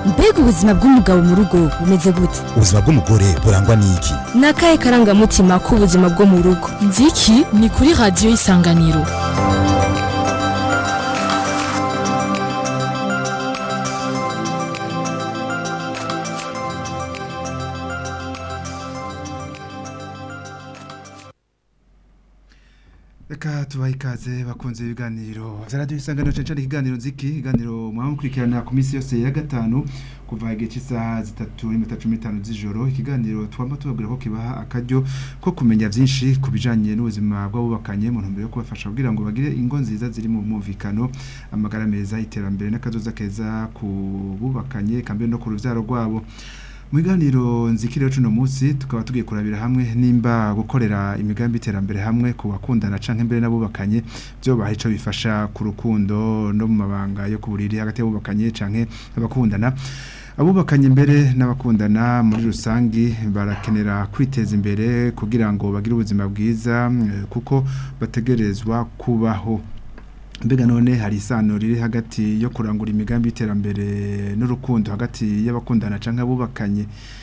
mbega ubuzima bw'umugabo mu rugo bumeze gute ubuzima bw'umugore burangwa n'iki ni akahe karangamutima k'ubuzima bwo mu rugo nziki ni kuri radiyo y'isanganiro reka tubahe ikaze bakunze ibiganiro za radiyo isanganiro cyane cyane ikiganiro nziki ikiganiro muba mukurikirana ku minsi yose ya gatanu kuva igihe cy'isaha zitatu n'iminota cumi n'itanu z'ijoro ikiganiro twamba tubabwira ko kibaha akaryo ko kumenya byinshi ku bijyanye n'ubuzima bw'abubakanye mu ntumbero yo kubafasha kugira ngo bagire ingo nziza ziri mu mwumvikano amagara meza iterambere n'akazoza keza ku bubakanye kambere no ku rubyaro rwabo mu biganiro nzikiriho cuno munsi tukaba tugiye kurabira hamwe nimba gukorera imigambi iterambere hamwe ku bakundana canke mbere n'abubakanye byo baha ico bifasha ku rukundo no mu mabanga yo kuburiri hagati y'abubakanye canke abakundana abubakanye mbere n'abakundana muri rusangi barakenera kwiteza imbere kugira ngo bagire ubuzima bwiza eh, kuko bategerezwa kubaho mbega none hari isano riri hagati yo kurangura imigambi y'iterambere n'urukundo hagati y'abakundana canke abubakanye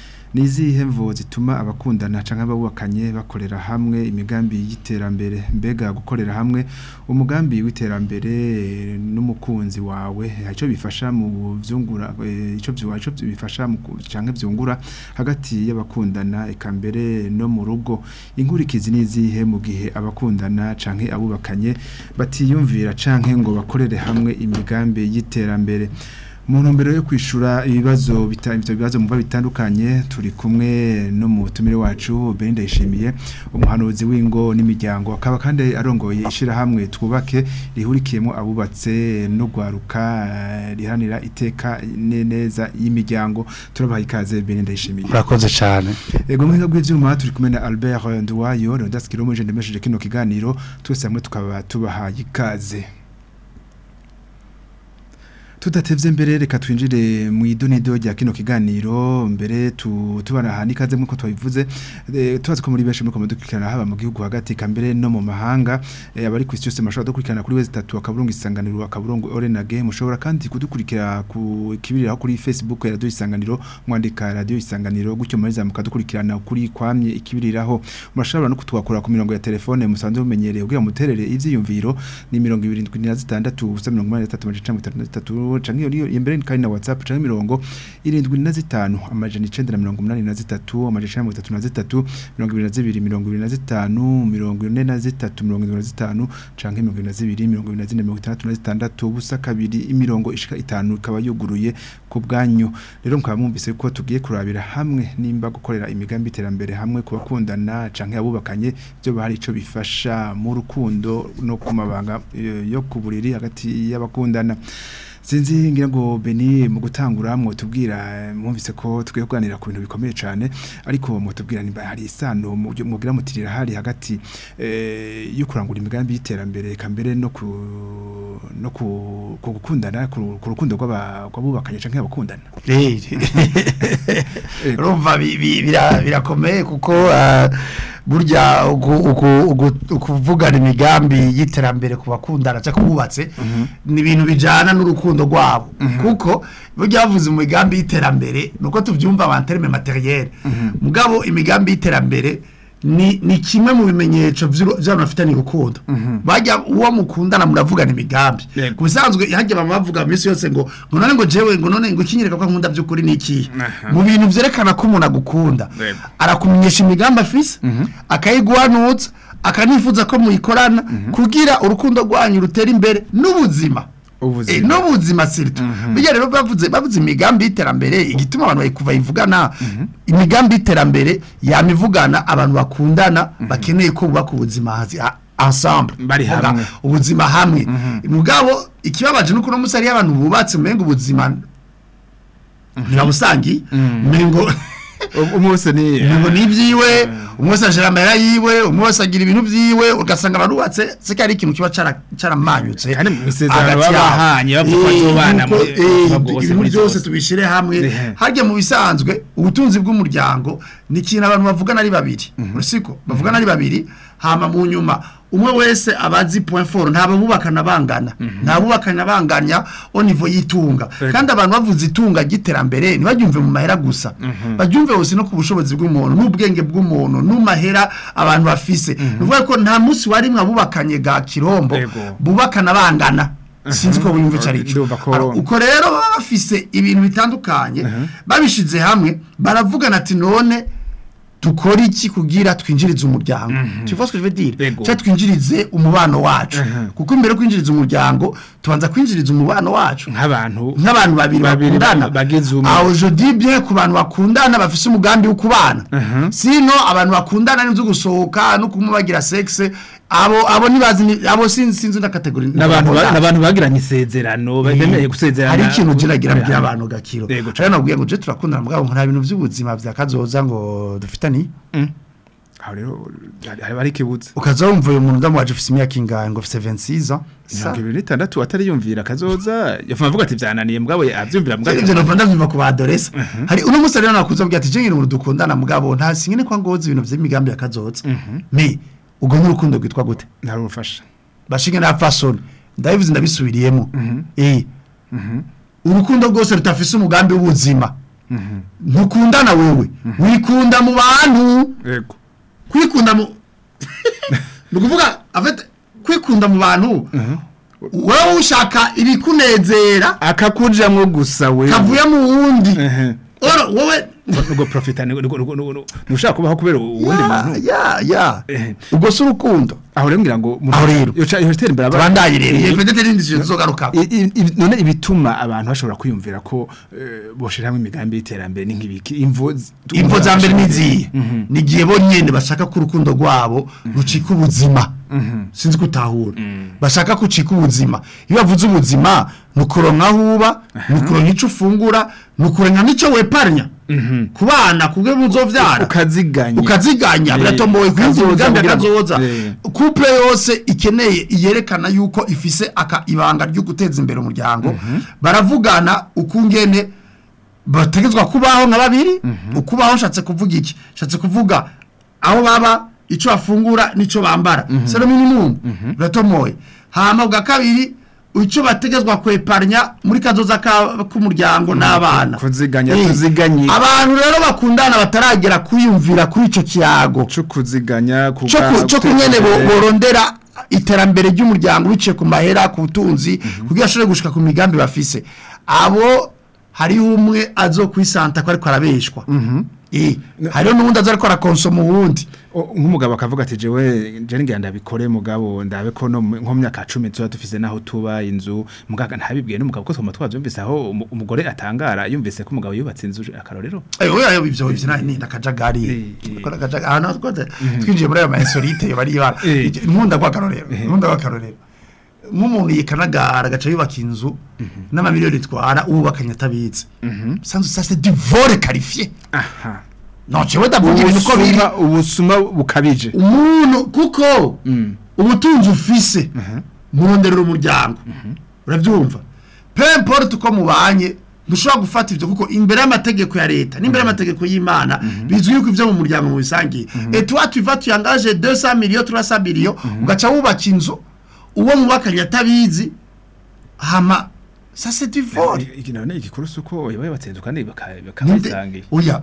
nizihe mvo zituma abakundana canke abubakanye bakorera hamwe imigambi y'iterambere mbega gukorera hamwe umugambi w'iterambere n'umukunzi wawe ico bifasha mu vyungura eh, ico vyo ico bifasha mu ku- canke vyungura hagati y'abakundana eka mbere no mu rugo inkurikizi nizihe mu gihe abakundana canke abubakanye batiyumvira canke ngo bakorere hamwe imigambi y'iterambere mu ntumbero yo kwishura ibibazo bita- ivyo bibazo muva bitandukanye turi kumwe no mu tumire wacu Belinda yishimiye umuhanuzi w'ingo n'imiryango akaba kandi arongoye ishirahamwe twubake rihurikiyemo abubatse no gwaruka eh, rihanira iteka ne- neza y'imiryango turabaha ikaze Belinda yishimiye urakoze cyane Ego mwenga bw'ivyuma turi kumwe na Albert Nduwayo Leonidas Kiromo je ndemesheje kino kiganiro twese hamwe tukaba tubahaye ikaze Tudatevye mbere reka twinjire mu idonido rya kino kiganiro mbere tu tubana ikaze nkuko twabivuze eh, tubaze ko muri benshi muri komodukurikirana haba mu gihugu hagati kambere no mu mahanga eh, abari ku isi yose mashobora dukurikirana kuri wezi 3 akaburungu isanganiro akaburungu orenage mushobora kandi kudukurikira ku kibiriraho kuri Facebook ya radio isanganiro mwandika radio isanganiro gutyo mariza mukadukurikirana kuri kwamye ikibiriraho murashobora no kutwakura ku mirongo ya telefone musanzwe mumenyereye kugira muterere ivyiyumviro ni 76 ubusa 83 canke iyo niyo imbere kandi na WhatsApp canke mirongo 75 amajana 983 amajana 33 22 25 43 45 canke 22 24 ubusa kabiri imirongo ishika itanu ikaba yuguruye ku bwanyu rero mukaba mwumvise ko tugiye kurabira hamwe nimba gukorera imigambi iterambere hamwe ku bakundana canke abubakanye byo bahari ico bifasha mu rukundo no ku mabanga eh, yo ku buriri hagati y'abakundana sinzi ngira ngo Beni mu gutangura mwotubwira eh, mwumvise ko tugiye kuganira ku bintu bikomeye cyane ariko mwotubwira nimba hari isano mu byo mugira mutirira hari hagati eh, yo kurangura imigambi y'iterambere kambere no ku no ku ku gukundana ku ku rukundo rw'aba- rw'abubakanye canke abakundana urumva bi- bi- bira- birakomeye kuko ah, burya uku- uku- uku- ukuvugana imigambi y'iterambere ku bakundana cyangwa kububatse ni ibintu bijyana n'urukundo rwabo kuko burya bavuze mu migambi y'iterambere ni uko tubyumva abanterime materiyeri mugabo imigambi y'iterambere ni ni kimwe mu bimenyetso by'uru- by'abantu bafitanye urukundo bajya uwo mukundana muravugana imigambi Yego. ku bisanzwe hajya baba bavuga iminsi yose ngo ngo none ngo jewe ngo none ngo ikinyereka ko nkunda by'ukuri ni ikihe mu bintu byerekana ko umuntu agukunda Yego. arakumenyesha imigambi afise akayiguhanutsa akanifuza ko muyikorana kugira urukundo rwanyu rutera imbere n'ubuzima Ubuzima. Eh, n'ubuzima sirito bijya rero bavuze bavuze imigambi y'iterambere igituma abantu bayikuva yivugana imigambi y'iterambere yamivugana abantu bakundana bakeneye ko bubaka ubuzima hazi- ha- ensemble Bari Vuga, hamwe. ubuzima hamwe mugabo ikibabaje nuko no musari y'abantu bubatse umenga ubuzima ntibabusangi umengo umwose ni ngo ni ibyiwe umwe wese ajira amahera yiwe umwe wese agira ibintu byiwe ugasanga barubatse se ari ikintu kiba cara- caramanyutse Kandi mu isezerano hagati baba yabo. bahanye bavuga ko Eh, bazobana nuko, muri- eh, ubuzima bwose ibintu muri byose zose. tubishyire hamwe Ehe. harya mu bisanzwe ubutunzi bw'umuryango ni ikintu abantu bavugana ari babiri urusiko bavugana ari babiri hama mu nyuma umwe wese abazi point fort ntabwo bubakana bangana nta bubakana banganya au niveau yitunga kandi abantu bavuze itunga ry'iterambere ntibaryumve mu mahera gusa baryumve hose no ku bushobozi bw'umuntu n'ubwenge bw'umuntu n'umahera abantu bafise ni ukuvuga ko nta munsi warimwe abubakanye ga kirombo Ego. bubakana bangana sinzi ko bumva icyo ari cyo Ndumva ko- Ara- uko rero baba bafise ibintu bitandukanye babishize hamwe baravugana ati none dukora iki kugira twinjirize umuryango tu vois ce que je veux dire Ego. cyangwa twinjirize umubano wacu kuko imbere yo kwinjiriza umuryango tubanza kwinjiriza umubano wacu nk'abantu nk'abantu babiri Babiri bakundana ba- bagize umwe. aho je dis bien ku bantu bakundana bafise umugambi wo kubana sino abantu bakundana n'ibyo gusohoka no kumwe bagira sexe abo abo nibazi ni- abo sinzi sinzi na category n'abantu ba- n'abantu bagiranye isezerano bemeye gusezerana hari ikintu ugeragira mbwira Hari- abantu gakiro Yego, rero nabwiye ngo je turakundana mugabo nta bintu by'ubuzima bya kazoza ngo dufitani aho rero hari- hari hari ikibuze ukaza wumva uyu muntu ndamuwaje ufise imyaka ingahe ngo ufise 26 ans mirongo ibiri n'itandatu atari yumvira akazoza yafuma avuga ati byananiye mugabo abyumvira mugabo Ivyo nova ndavyumva ku badoresa hari uno musi rero nakuze abwira ati je ngira umuntu dukundana mugabo nta singene kwa ngozi ibintu vy'imigambi ya kazoza me ubwo n'urukundo rwitwa gute ntarumufasha bashinge na fasoni ndabivuze ndabisubiriyemo eh urukundo rwose rutafise umugambi w'ubuzima ntukundana wewe wikunda mu bantu yego kwikunda mu ni ukuvuga afite kwikunda mu bantu wowe ushaka ibikunezera akakujamwo gusa we kavuye mu wundi Ehe. oro wowe nugo profita nushaka kubaho kubera uwundi ya muntu ya ya Eh. ubwo si urukundo aho rero ngira ngo Aho rero. yoca yotera imbere abana tubandaye rero iyo pedete rindi kintu tuzogaruka I- i- i- none ibituma abantu bashobora kwiyumvira ko eh, boshira hamwe imigambi y'iterambere ni nk'ibiki imvo z- imvo za mbere niziye ni igihe bonyene bashaka ko urukundo rwabo rucika ubuzima sinzi gutahura bashaka ko ucika ubuzima iyo bavuze ubuzima ni ukuronka aho uba ni ukuronka icyo ufungura ni ukuronka n'icyo weparnya ku bana ku bwe muzovyara ukaziganya ukaziganya Eh, biratomboye kwinjira kazoza imigambi kugira ngo- akazoza Eh. couple yose ikeneye yerekana yuko ifise aka ibanga ryo guteza imbere umuryango baravugana ukungene bategezwa kubaho nka babiri ukubaho nshatse kuvuga iki nshatse kuvuga aho baba ico bafungura nico bambara c'est le minimum biratomoye hama bwa kabiri ico bategezwa kweparnya muri kazoza ka- k'umuryango n'abana kuziganya, Eh, tuziganye. abantu rero bakundana bataragera kwiyumvira kuri ico kiyago cyo kuziganya cyo ku- cyo kunyene bo- borondera iterambere ry'umuryango biciye ku mahera ku butunzi kugira ashobore gushika ku migambi bafise abo hariho umwe azo kwisanta ko ariko arabeshwa eh hariho n'uwundi azo ariko arakonsoma uwundi nk'umugabo akavuga ati jewe je ngira ndabikore mugabo ndabe ko no mu- nko mu myaka 10 tuba dufise naho tuba inzu mugaga ntabibwiye n'umugabo ko twama twavyumvise aho umu- umugore atangara yumvise ko umugabo yubatse inzu akarorero ayo ayo ivyo ivyo nani ni nakajagari Eh, eh. ko nakajagari aha natwo twinjiye muri ayo ma insolite yo bari ibara Eh. nkunda kwa karorero nkunda kwa karorero nk'umuntu yikanagara agaca yubaka inzu n'amamiliyoni itwara ubakanye atabitse sanzu ça c'est du vol qualifié aha non jewe ndavuga ibintu uko biri ubusuma ubusuma bukabije umuntu kuko ubutunzi ufise muronderera umuryango urabyumva peu importe uko mubanye ntushobora gufata ibyo kuko imbere y'amategeko ya leta n'imbere y'amategeko y'imana bizwi yuko ibyo mu muryango mu bisangiye et toi tu vas tu engages 200 millions 300 millions ugaca wubaka inzu uwo mubakanye atabizi hama ça c'est du vol iki none igikuru suko yabaye batsinze kandi Ninde- bakabisangiye oya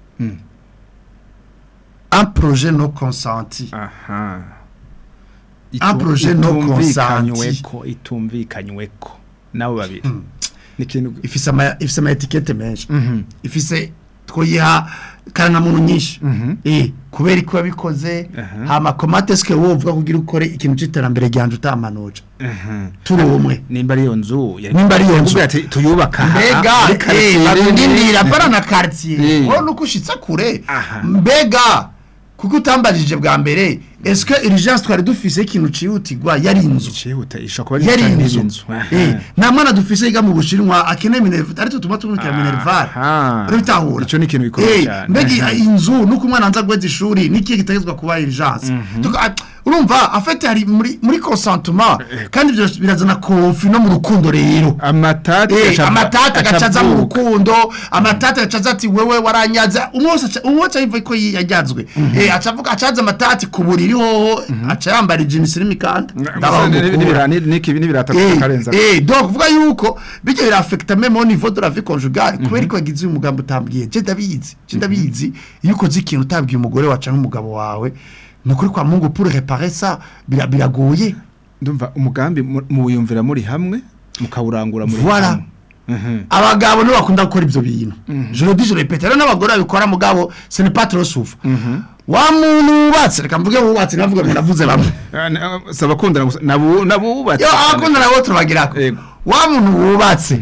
un projet non consenti aha Un projet non consenti. itumvikanyweko itumvikanyweko nabo babiri ni ikintu ifise ama ifise ama etiquette menshi Mhm. ifise twoyiha karangamuntu nyinshi eh kubera iko yabikoze Aha. hama komate ske wovuga kugira ukore ikintu c'iterambere ryanje utamanoja aha turi umwe nimba ari iyo nzu yari- Nimba ari iyo nzu. yakubwiye ati tuyubaka aha, mbega muri eh quartier barundindira nini. bara na quartier Eh. wowe nuko ushitse kure Aha. mbega kuko utambajije bwa mbere est-ce que urgence twari dufise ikintu cihutirwa yari inzu Icihuta ishobora kuba yari ari inzu inzu eh nta mwana dufise yiga mu bushinwa akeneye minerva ariko tuma tumukira minerval Aha. urabitahura Ico ni ikintu bikomeye Eh, cyane. mbega Aha. inzu nuko umwana anza gweza ishuri niki gitegezwa kuba urgence Tuka- ah, urumva afite hari muri muri consentement kandi ibyo birazana kofi no mu rukundo rero amatati Eh, aca- amatata aca agacaza mu avuka. rukundo amatata agacaza ati wewe waranyaza umwose aca- umwose ayiva ko yajyazwe eh acavuga acaza amatati ku buriri hoho aca yambara ijimisi n'imikanda Gusa ni- ni- n'ibira- ni- n'iki- n'ibirata Eh, karenza eh, donc vuga yuko bijya birafekta même au niveau de la vie conjugale kubera ko yagize uyu mugambo utambwiye je ndabizi je ndabizi iyo ukoze ikintu utabwiye umugore wacu n'umugabo wawe ni ukuri kwa mungu pour réparer ça bira- biragoye ndumva umugambi mu- muwiyumvira muri hamwe mukawurangura muri Voilà. hamwe Mhm. abagabo nibo bakunda gukora ibyo bintu je le dis je le répète rero n'abagore babikora mugabo ce n'est pas trop souvent wa muntu wubatse reka mvuge wubatse navuga ngo navuze bamwe Ah, na- si abakundana gusa nabu- nabubatse yo abakunda nabo turabagirako Yego. wa muntu wubatse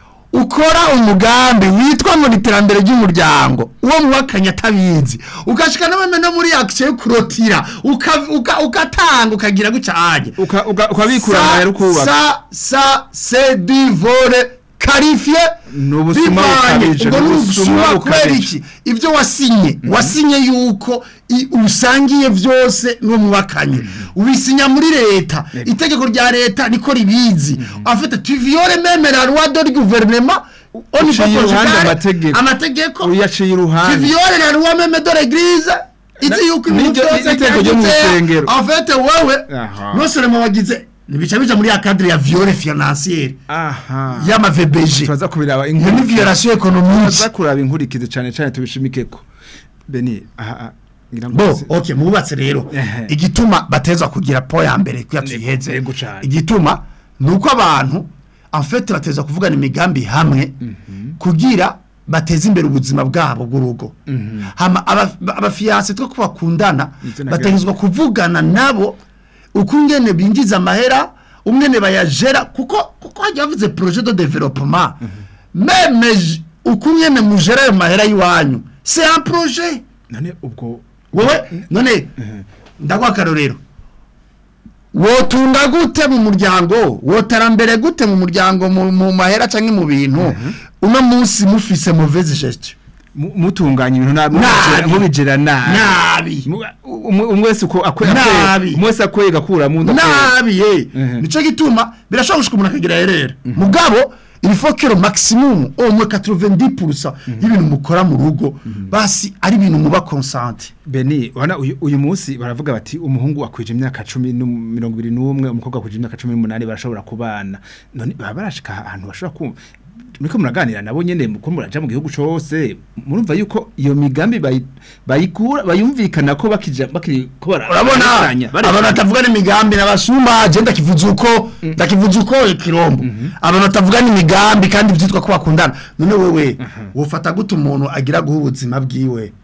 ukora umugambi witwa ngo ni iterambere ry'umuryango uwo mwakanya atabizi ugashika n'abame no muri action yo kurotira uka- uka- ugatanga ukagira gucanye Uka- uka- ukabikura amahera ukubaka ça ça c'est du vol qualifié Ni ubusuma bivanye bukabije, ubwo ni ni ubusuma ubusuma kubera bukabije. iki ibyo wasinye wasinye yuko i- usangiye byose n'uwo mwakanye ubisinya muri leta itegeko rya leta niko ribizi afite tu viole même la loi de gouvernement au niveau Uciye iruhande conjugal, amategeko. amategeko uyaciye tu iruhande viole la loi même de l'église Na- izi yuko ibintu n'iryo- byose n'itegeko ryo mu byanditse, rusengero. en fait wewe Aha. non seulement wagize bica bija muri ya cadre ya viole financière aha y'ama VBG tubaza kubiraba iyo ni inkurikizi violation économique tubaza kuraba inkurikizi cyane cyane tubishimikeko beni aha aha, ngira ngo bo si- okay mububatse rero Ehe. igituma bateza kugira po ya mbere kuya tuyiheze Yego cane. igituma nuko abantu en fait bateza kuvugana imigambi hamwe kugira bateze imbere ubuzima bwabo bw'urugo hama aba- abafiyanse two ko bakundana Ivyo nagira- bategezwa kuvugana nabo uko ingene binjiza amahera umwene bayajera kuko kuko hajya bavuze projet de développement meme j- uko ingene mujera ayo mahera y'iwanyu c'est un projet none ubwo wowe none ndaguha akarorero wotunga gute mu muryango woterambere gute mu muryango mu mu mahera cyangwa mu bintu uno munsi mufise mauvaise gestion mu- mutunganya ibintu nabi Nabi. mubigera nabi nabi Mu- umwe umwe wese uko akwe Nabi. akwe- umwe wese akwiye gakura mu nda nabi ye Mhm. nico gituma birashobora gushika umuntu akagira herera mugabo il faut que le maximum au moins 90% y'ibintu mukora mu rugo basi ari ibintu muba consente Beni wana uyu, uyu munsi baravuga bati umuhungu akwije imyaka 10 no 21 umukobwa akwije imyaka 18 barashobora kubana none baba barashika ahantu bashobora kumva muriko muraganira nabo nyene muko muraja mu gihugu cose murumva yuko iyo migambi bayi- bayikura bayumvikana ko bakija bakiri ko bara- urabona bararenganya, bararenganya. abantu batavuga n'imigambi n'abasuma je ndakivuze uko ndakivuze uko ikirombo abantu batavuga n'imigambi kandi byitwa ko bakundana none wewe wofata gute umuntu agira guha ubuzima bwiwe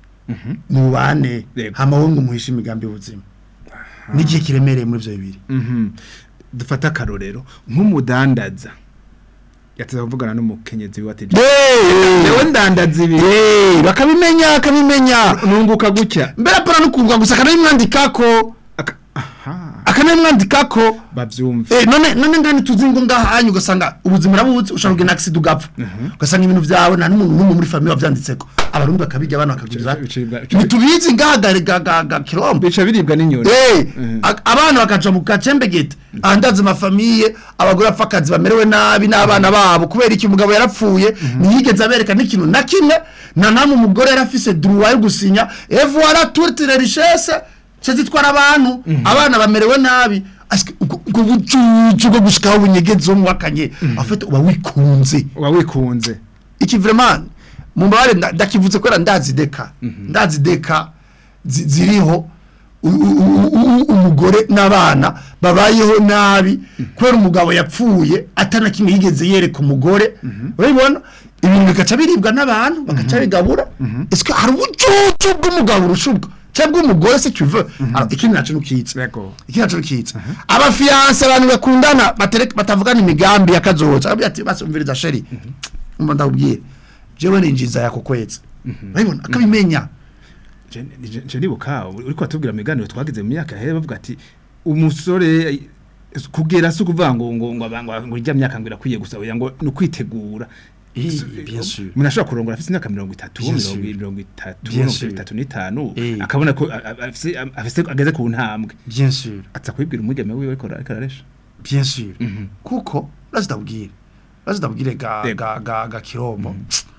mubane Yego. hama wowe ngo muhishe imigambi y'ubuzima n'igihe kiremereye muri ivyo bibiri Mhm. dufata akarorero nk'umudandaza yateza kuvugana n'umukenyezi we ati Jewe ndandaza ibi Eh, bakabimenya akabimenya nunguka gutya mbere para nukumva gusa akanabimwandikako Aka- aha akanabimwandikako bavyumve Eh, none none ngani tuzi ngo ngahanyu ugasanga ubuzima rabuzi ushobora kugira accident ugapfa ugasanga ibintu byawe nta n'umuntu n'umwe muri famille wavyanditseko abarundi bakabijya abana bakaguriza Bicibwa- bicibwa- ntitubizi ngahagare ga ga ga kirombe bica biribwa n'inyoni Eh, Mhm. a- abana bakaja mu gacembegete ahandaze amafamiye abagore bapfa akazi bamerewe nabi n'abana babo kubera iki umugabo yarapfuye ntiyigeze abereka n'ikintu na kimwe na namwe umugore yarafise droit yo gusinya et voilà toute les richesses cyo zitwara abantu abana bamerewe nabi Asike, ubwo ubwo bucucu bwo gushikaho bunyegezo mwakanye afite uba wikunze uba wikunze iki vraiment mumbabare nda- ndakivuze kwera ndazi deka ndazi deka zi- ziriho u- u- u- u- umugore n'abana babayeho nabi kubera umugabo yapfuye atana kimwe yigeze yereka umugore urabibona ibintu bigaca biribwa n'abantu bagaca bigabura ese hari ubucucu bw'umugabo urushubwa cyangwa bw'umugore se tu veux Alors, ikindi naco nukitse Yego. iki naco nukitse abafiyanse abantu bakundana batereka batavugana imigambi yakazoza aravuga ati basumviriza sheri umva ndakubwire jewe ninjiza yako kwezi urabibona akabimenya Je- je je nibuka uriko atubwira miganiro twagize mu myaka here bavuga ati umusore kugera se ukuvuga ngo ngo ngo abantu ngo irya myaka ngo irakwiye gusa oya ngo ni ukwitegura Eh, So, bien sûr. umuntu ashobora kurongora afite imyaka mirongo itatu Bien mirongo sûr. mirongo itatu Bien mirongo sûr. itatu n'itanu Eh. akabona ko a- a- afise afise ageze ku ntambwe bien sûr aza kubibwira umwigeme wiwe ariko ariko araresha bien sûr Mhm. kuko razidabwire razidabwire ga Yego. ga ga ga kirombo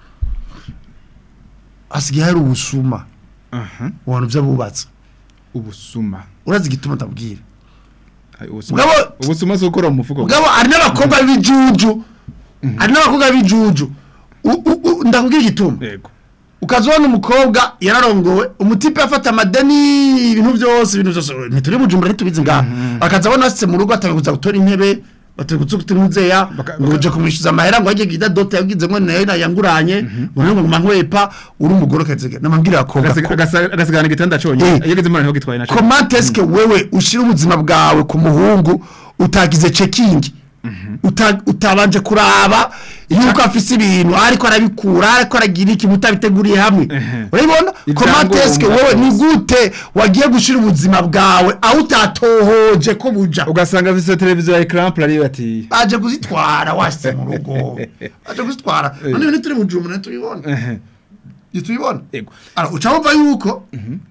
hasigaye hari ubusuma aha mu bantu by'abubatse ubusuma urazi igituma ndabwira Ay, ubusuma Mugabo- ubusuma si ukora mu mufuko mugabo hari n'abakobwa b'ibijuju hari n'abakobwa b'ibijuju U- u- u- ndakubwira igituma yego ukazibona umukobwa yararongowe umutipe afata amadeni ibintu byose ibintu byose ntituri bujumbura ntitubizi ngaha akaza abona asitse mu rugo atakuza gutora intebe batakuza gutora umuzeya Baka- ngo baka- uje kumwishyuza amahera ngo ajye gida dote yagize ngo nayo nayanguranye ngo nayo ngo nkwepa uri umugore ukazega namabwira abakobwa Agasiga- ko agasa- agasigana igitanda conye Eh. iyo ageze imana niho gitwaye na cyo comment est-ce que wewe ushira ubuzima bwawe ku muhungu utagize checking uta, utabanje kuraba yuko afise ibintu ariko arabikura ariko aragira iki mutabiteguriye hamwe Ehe. urabibona comment est-ce que Ibyangombwa wewe ni byose. gute wagiye gushira ubuzima bwawe aho utatohoje ko buja ugasanga afise televiziyo ya ecran plat ariyo ati baje kuzitwara washyize mu rugo baje kuzitwara none ibintu turi mu jumuna tubibona ehe tubibona yego ara uca wumva yuko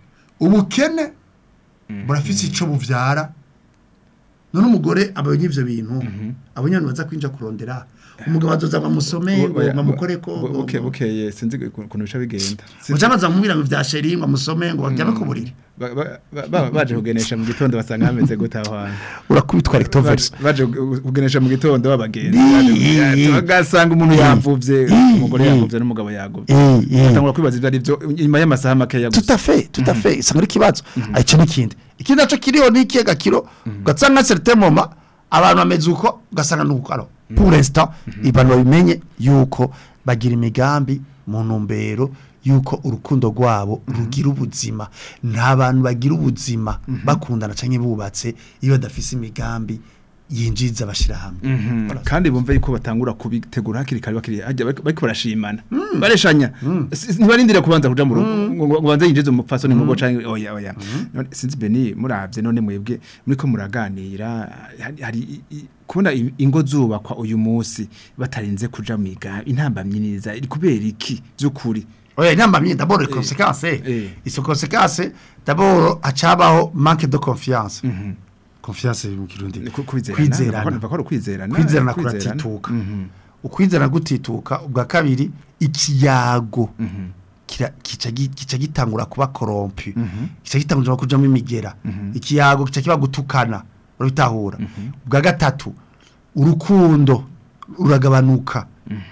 ubukene burafise ico buvyara none umugore abonye ivyo bintu abonye abantu baza kwinja kurondera umugabo azoza bamusome ngo Oya, bamukoreko bu- buke bukeye sinzi ukuntu bica bigenda Sinzi- uca baza kumubwira ngo vya sheri ngo amusome ngo baryame ku buriri ba- ba- ba- baje kugenesha mu gitondo basanga hameze gute aho hantu urakubitwa Baje- baje ku- kugenesha mu gitondo babagenzi Ii. baje- bagasanga umuntu Ii. yavuvye Ii. umugore Ii. yavuvye n'umugabo yaguvye Eh, eh. batangura kwibaza ivyo ari vyo inyuma y'amasaha makeya tout gusa à fait tout à fait isanga ari ikibazo ico n'ikindi ikindi naco kiriho n'ikihe gakiro ugasanga certain moment abantu bameze uko ugasanga nuko alors pour l'instant abantu babimenye yuko bagira imigambi mu ntumbero yuko urukundo rwabo rugira ubuzima nta bantu bagira ubuzima bakundana canke bubatse iyo badafise imigambi yinjiza bashira hamwe Mhm. kandi bumve yuko batangura kubitegura hakiri kare bakiri hajya bariko bariko barashimana bareshanya Si- ntibarindira kubanza kuja mu rugo ngo ngo banze yinjize umupfasoni mu rugo canke oya oya none sinzi beni muravye none mwebwe muriko muraganira hari- hari i- i- kubona i- ingo zubakwa uyu munsi batarinze kuja miga intambamyi niza iri kubera iki vy'ukuri oya inama myinshi d'abord les conséquences eh. izo conséquences d'abord hacabaho manque de confiance confiance mu kirundi Ku- kwizerana kwizerana bava ko ari ukwizerana kwizerana kwizerana. kuratituka Mhm. ukwizerana gutituka ubwa kabiri ikiyago Mhm. kira- kica gi- kica gitangura kuba korompi kica gitangura kujamo imigera ikiyago kica kiba gutukana urabitahura ubwa gatatu urukundo ruragabanuka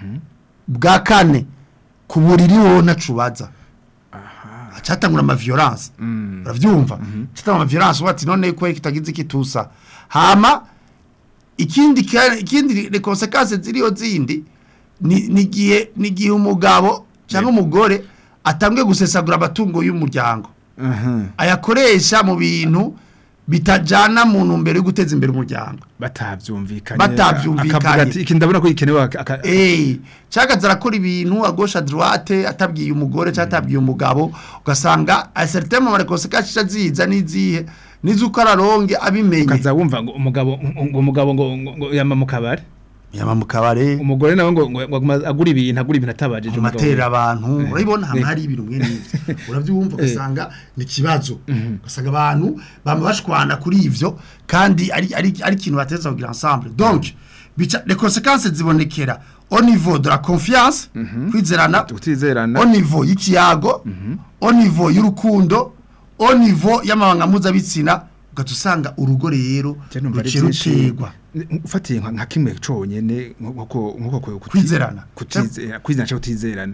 bwa kane ku buriri wowe nacubaza acatangura ama violence Mm. uravyumva acatangura ama violence wati none ko kitagize kitusa hama ikindi ka- ikindi le conséquences ziriyo zindi ni nigiye nigihe umugabo cyangwa umugore atambwe gusesagura abatungo y'umuryango Mhm. ayakoresha mu bintu bitajana mu ntumbero yo guteza imbere umuryango batavyumvikanye Batavyumvikanye. akavuga ati iki ndabona ko ikenewe aka- aka- Eh, cyagaza arakora ibintu a gauche à droite atabwiye umugore cyangwa atabwiye umugabo ugasanga a certain moment conséquences ziza nizihe nizuko araronge abimenye ukaza wumva ngo umugabo ngo umugabo ngo ngo- ngo yama mu kabari yama mu kabare umugore nawe ngo ngo ngo aguma agura ibintu agura ibintu atabajije mu umugabo matera abantu Eh. urabibona Eh. hama hari ibintu mwe n'ivyo uravyumva ugasanga ni ikibazo ugasanga abantu bama bashwana kuri ivyo kandi ari ari ari ikintu bateza kugira ensemble donc bica les conséquences zibonekera au niveau de la confiance kwizerana utizerana au niveau y'ikiyago au niveau y'urukundo au niveau y'amabanga mpuzabitsina ugaca usanga urugo rero Je numva ari ruciye byinshi. rutegwa N- ufatiye nka nka kimwe conyene nkuko nkuko ko- kuti- Kwizerana. kutizera kwizerana cyangwa kutizerana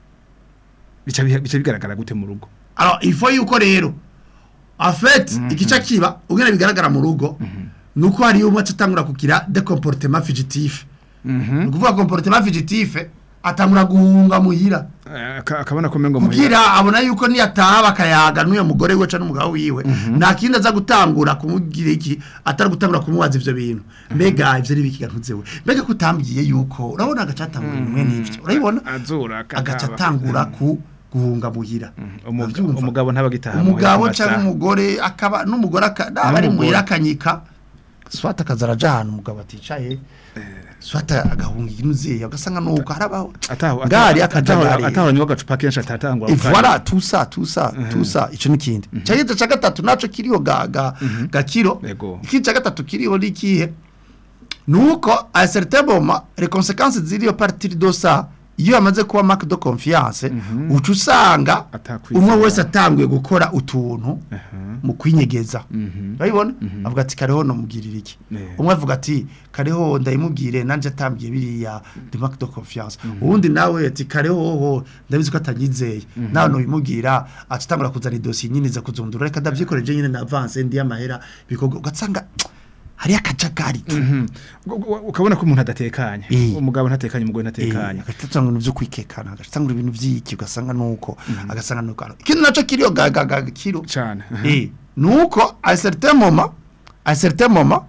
bica biha- bica bigaragara gute mu rugo alors il faut yuko rero en fait igice kiba ubwene bigaragara mu rugo nuko hari umwe atangura kugira des comportements fugitifs ni ukuvuga comportement fugitif atangura guhunga muhira Eh, aka- akabona ko mengo muhira kugira abona yuko niyataha bakayaga n'uyo mugore we cyangwa n'umugabo wiwe nta kindi aza gutangura kumubwira iki atari gutangura kumubaza ivyo bintu mbega ivyo ari bikiga ntuzewe mbega kutambwiye yuko urabona agacatangura bimwe n'ivyo urabibona azura agaca atangura ku guhunga muhira Umuga- Uravyumva? umugabo ntabagitaha umugabo cyangwa umugore akaba n'umugore aka- naba ari N'umugore. muhira akanyika swata akaza araja ahantu umugabo aticaye swata agahunga inuziye ugasanga nuko harabaho ataho ngari akajagari ataho nywa gacupa kenshi atatangwa Ivora tusa tusa tusa ico nikindi. Cyageze ca gatatu naco kiriho ga ga gakiro. Yego. Iki ca gatatu kiriho nikihe? Nuko a certain moment les conséquences ziriyo partir de ça iyo amaze kuba marque de confiance uca usanga Atakwizera. umwe wese atanguye gukora utuntu mu kwinyegeza urabibona avuga ati kareho nomugirira iki Yeah. umwe avuga ati kareho ndayimubwire nanje atambwiye biriya de marque de confiance uwundi nawe ati kareho ho ndabizi ko atanyizeye nawe nubimubwira acitangura kuzana idosiye nyine za kuzundura reka ndavyikoreje nyine na avance ndi amahera bikorwa ugasanga hari akajagari tu Mhm. Gu- gu- ukabona ko umuntu adatekanye Eh. umugabo ntatekanye umugore ntatekanye agatanga ibintu byo kwikekana agatanga ibintu by'iki ugasanga nuko agasanga nuko ikindi naco kiriyo gagaga kiro cyane eh nuko a certain moment a certain moment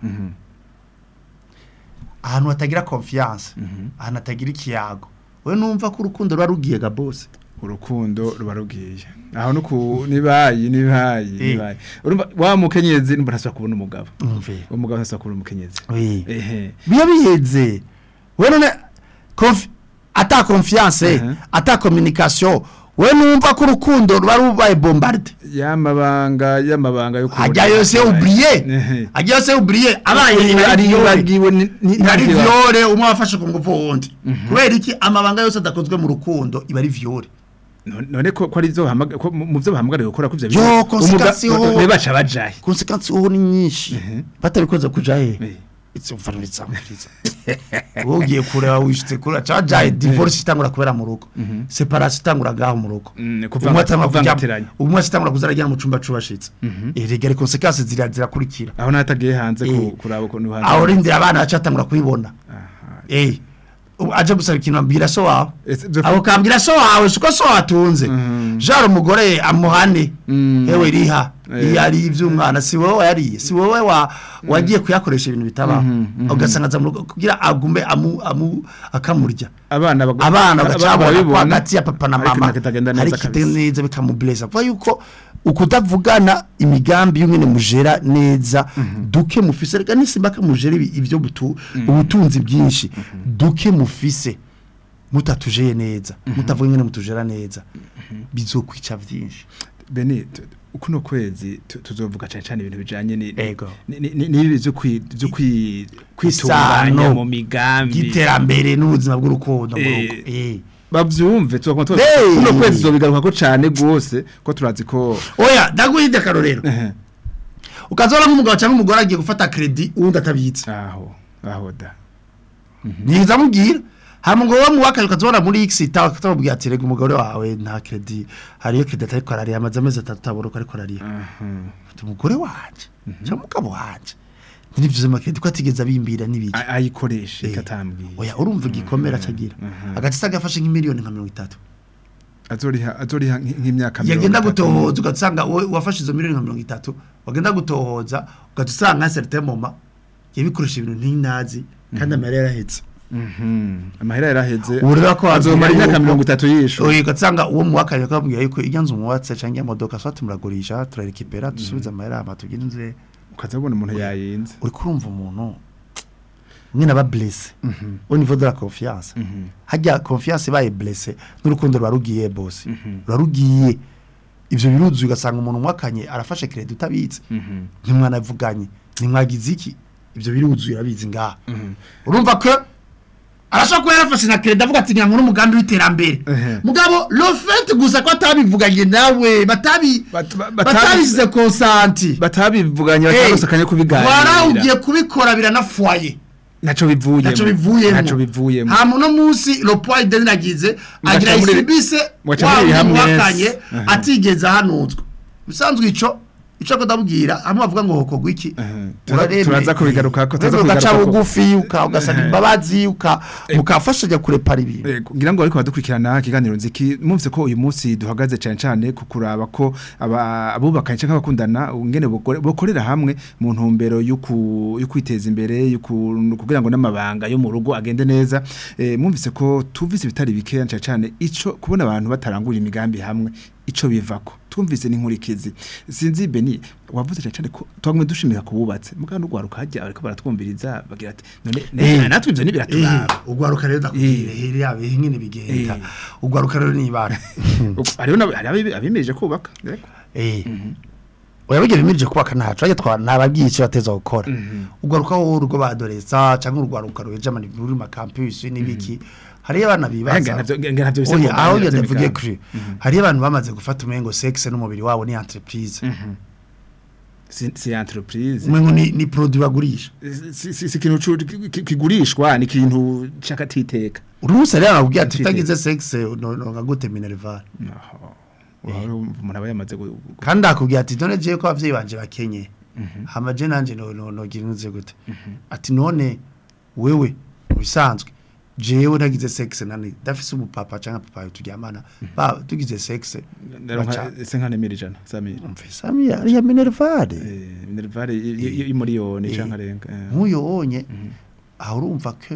ahantu hatagira confiance ahantu hatagira ikiyago we numva ko urukundo ruba rugiye ga boss urukundo ruba rugiye aho nuku nibayi nibayi Eh. nibayi urumva wa mukenyezi numva ntasubira kubona umugabo umve umugabo ntasubira kubona umukenyezi oui ehe biba biheze we none confi ata confiance Mhm. ata communication we numva ko urukundo ruba rubaye bombarde yamabanga yamabanga yo kubona ajya yose Ehe. oublié ajya yose oublié abaye ari ari yibagiwe ni- ni- ari ntakiba- viole umwe wafashe ku ngufu wundi kubera iki amabanga yose adakozwe mu rukundo iba ari viole none none ko ko ari byo bahamagara ko mu mu byo bahamagariye gukora ko ivyo Yo, bintu- conséquence umuga- yo- ne baca bajaye consequence uho ni nyinshi batabikoze kuja he Eh. it's over with samuriza wowe ugiye kureba wishitse kuri cajaye divorce itangura kubera mu rugo separation itangura gaho mu rugo Mm, umwe kuvanga atangura kuvangatiranya kujya umwe atangura kuzarajya mu cumba cubashitse erega les conséquences zira zirakurikira aho natagiye hanze ku- Eh. kuraba ukuntu hanze aho rindira abana bacatangura kubibona eh ubu aje gusaba ikintu ambwira so wawe Ese byo- abo kambwira so wawe siko so watunze jara umugore amuhane Mm. ewe riha Eh. iyo ari iby'umwana si wowe wayariye si wowe wa wagiye kuyakoresha ibintu bitabaho ugasanga aza mu rugo kugira agume amu amu akamurya abana bago- abana bagacabona ko barabibona, hagati ya papa na ariko mama kitagenda hari neza kitagenda kabisa neza bikamubleza kuba yuko ukutavugana imigambi y'umwene mujera neza duke mufise reka nisimba kamujera ibi- ibyo butu ubutunzi bwinshi duke mufise mutatujeye neza mutavuga ingene mutujera neza bizokwica vyinshi bene tu- kuno kwezi tu- tuzovuga cyane cyane ibintu bijanye ni Ego. ni- ni- ni- n'ibi byo kwi byo kwi Isano. kwitunganya mu migambi giterambere n'ubuzima bw'urukundo mu Eh, rugo eh bavyumve tuzokoma tuba Hey! kuno kwezi zobigaruka ko cyane gose ko turazi ko oya ndaguhinde akarorero ehe, ukazora nk'umugabo cyangwa umugore agiye gufata credit uwundi atabitse aho aho da niza mubwira hama ngo wowe muwakaye ukazora muri X itawa ukamubwira ati rega umugore wawe nta credit hariyo credit ariko arariya amaze amezi atatu atabona ko ariko arariya aha ati umugore wanje cyangwa umugabo wanje ntibivuze mu credit ko atigeze abimbira n'ibiki A- ayikoreshe Eh. katambwiye oya urumva igikomera acagira mhm. agace agafashe nk'imiliyoni nka mirongo itatu azoriha azoriha nk- nk'imyaka mirongo yagenda itatu. gutohoza ugasanga wowe wafashe izo miliyoni nka mirongo itatu wagenda gutohoza ugahita usanga nka certain moment yabikoresha ibintu ntinazi kandi amahera yarahetse Mhm. amahera yaraheze ubu rero ko azomara wabwira imyaka yuko- mirongo itatu yisho oya ugasanga uwo muwakanye akababwira yuko iyo nzu muwatse cyangwa imodoka swati muragurisha turarekipera dusubize amahera hama tugire inzu ukazabona umuntu yayinze uri kurumva umuntu mwene aba blesse au niveau de la confiance hajya confiance ibaye blesse n'urukundo ruba rugiye boss ruba rugiye ivyo biruzuye ugasanga umuntu mwakanye arafashe credit utabitse ntimwanavuganye ntimwagize iki ivyo biruzuye urabizi ngaha urumva ko arashobora kuba yarafashe na credit avuga ati nyango n'umugambi w'iterambere Ehe. mugabo le fait gusa ko atabivuganye nawe batabi Bat- ba- batabi- batabisize konsanti batabivuganye Hey, batarosakanye kubiganira wara ugiye kubikora biranafwaye naco bivuyemo naco bivuyemo naco bivuyemo hama uno munsi le poids de nagize agira muri- isibise mugaca wa muri wundi hamwe muwakanye yes. Aha. atigeze ahanuzwa bisanzwe ico ico ko ndabwira hamwe bavuga ngo hokogwa iki Aha. Turaza- uraremeye. turaza kubigarukako, turaza Uremeye ugaca kubigarukako. bugufi uka ugasaba Aha. imbabazi uka mukafashanya kurepara ibintu Eh, ngira ngo ariko badukurikirana ikiganiro nziki mwumvise ko uyu munsi duhagaze cyane cyane ku kuraba ko aba- abubakanye cyangwa abakundana ngene bokore- bokorera hamwe mu ntumbero yo ku- yo kwiteza imbere yo ku- kugira ngo n'amabanga yo mu rugo agende neza Eh, mwumvise ko tuvise ibitari bikeya cyane cyane ico kubona abantu batarangura imigambi hamwe ico bivako twumvise n'inkurikizi sinzi beni wavuze cyane cyane ko twagumye dushimira kububatse mugabo n'ugwaruka hajya ariko baratwumviriza bagira ati none Eh. ne- natwe ivyo nibiraturaba ugwaruka rero ndakubwira Eh. here yabe nyine bigenda Eh. ugwaruka rero nibara hariho n'ab- hari abibi- abimirije kubaka reko eh oyabigira bimirije kubaka ntacu ajya twa nababwiye icyo bateza gukora ugwaruka wowe urugo badoreza cyangwa urwaruka ruheje amani ruri ma campus n'ibiki hariyo abana bibaza ntabyo ntabyo bisa oya ngo- aho ntabyo ndavuge migambi. kuri hariyo abantu bamaze gufata umengo sexe n'umubiri wabo ni entreprise si si entreprise umengo ni ni produit bagurisha si si si ikintu cu- ki- ki- kigurishwa ni ikintu cy'akatiteka uri munsi rero akubwira ati Ntiteke. utagize sexe no no ngagute minerval umuntu aba yamaze gu- gu- kandi akubwira ati none jewe ko abavyeyi banje bakenye hama je nanje no no no gira inze gute ati none wewe bisanzwe jewe nagize sexe nani dafise umupapa canke papa turyamana ba tugize sexe ndaronka se nka nemera ijana samira mfise ami ari ya minerval eh minervare y'umuriyoni Eh. canke arenga eh. nkuyo wonye aho urumva ko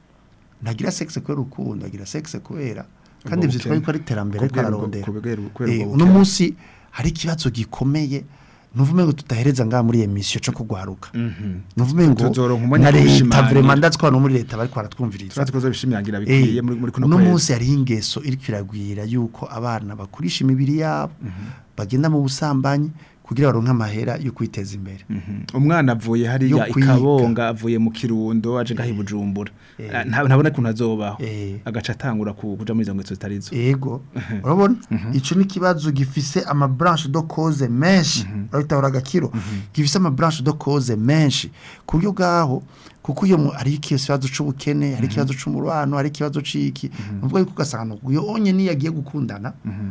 nagira sexe kubera urukundo agira sexe kubera kandi Ubwo vyitwa bukene. yuko ari terambere ariko Kubwira ubwo- ararondera kubwira- kubera Eh, ubwo uno bukene. munsi hari ikibazo gikomeye nuvume ngo tutahereza ngaha muri emission cyo kugwaruka Mhm. nuvume ngo Tuzoronka umwanya na wo leta kubishimangira. vraiment ndazi ko abantu muri leta bariko baratwumviriza turazi ko zobishimangira bikwiye muri muri kuno uno kwezi munsi hari ingeso iriko iragwira yuko abana bakurisha imibiri yabo bagenda mu busambanyi kugira baronke amahera yo kwiteza imbere Mhm. umwana avuye hariya Yo kwiga. ikabonga avuye mu kirundo aje ngaho i bujumbura Ah, nta- ntabona ukuntu azobaho Eh. agaca atangura ku- kuja muri izo ngeso zitari zo ego urabona ico ni kibazo gifise ama branche de cause menshi urahita uragakiro gifise ama branche de cause menshi ku buryo bwaho kuko iyo mu- hari ikibazo c'ubukene hari ikibazo c'umurwano hari ikibazo c'iki nuvuga yuko ugasanga uyo onye niyo agiye gukundana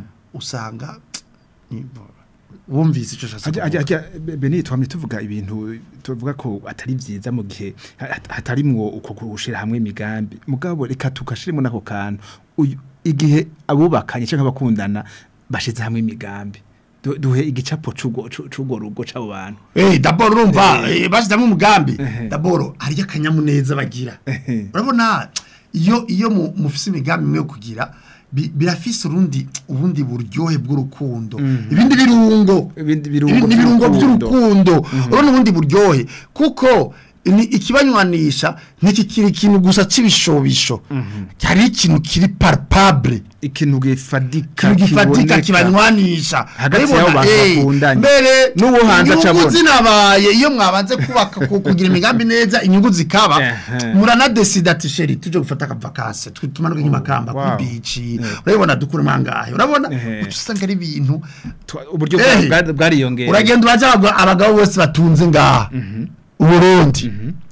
usanga ni- wumvise ico shasa Ajya- ajya- ajya- Be- Beni twamye tuvuga ibintu tuvuga ko atari vyiza mu gihe ha- hatarimwo uko gushira hamwe imigambi mugabo reka tukashiremo nako kantu Uyu- igihe abubakanye canke abakundana bashize hamwe imigambi Du- duhe igicapo c'ugo c'u- c'ugo rugo c'abo bantu Eh d'abord urumva eh, bashizemo umugambi Ehe. d'abord hari akanyamuneza bagira Ehe. urabona iyo iyo mu- mufise imigambi imwe yo kugira bi- birafise urundi ubundi buryohe bw'urukundo ibindi birungo Ibindi birungo Ibi- n'ibirungo by'urukundo. by'urukundo urabona ubundi buryohe kuko ni ikibanywanisha ntikikiri ikintu gusa c'ibishobisho hari ikintu kiri palpable ikintu gifadika ikintu gifatika kiboneka. kibanywanisha Hagati Urabibona, y'abo bantu eh, bakundanye. mbere N'uwo hanze inyungu acabona. zinabaye iyo mwabanze kubaka ku- kugira imigambi neza inyungu zikaba Ehe. muranadesida ati sheri tuje gufata akavakanse tumanuke nk'imakamba wow. kuri bici urabibona dukuremo angahe urabona Ehe. uca usanga ari ibintu Twa- uburyo Eh. bwa- bwariyongera uragenda uraja abagabo- abagabo bose batunze ngaha uburundi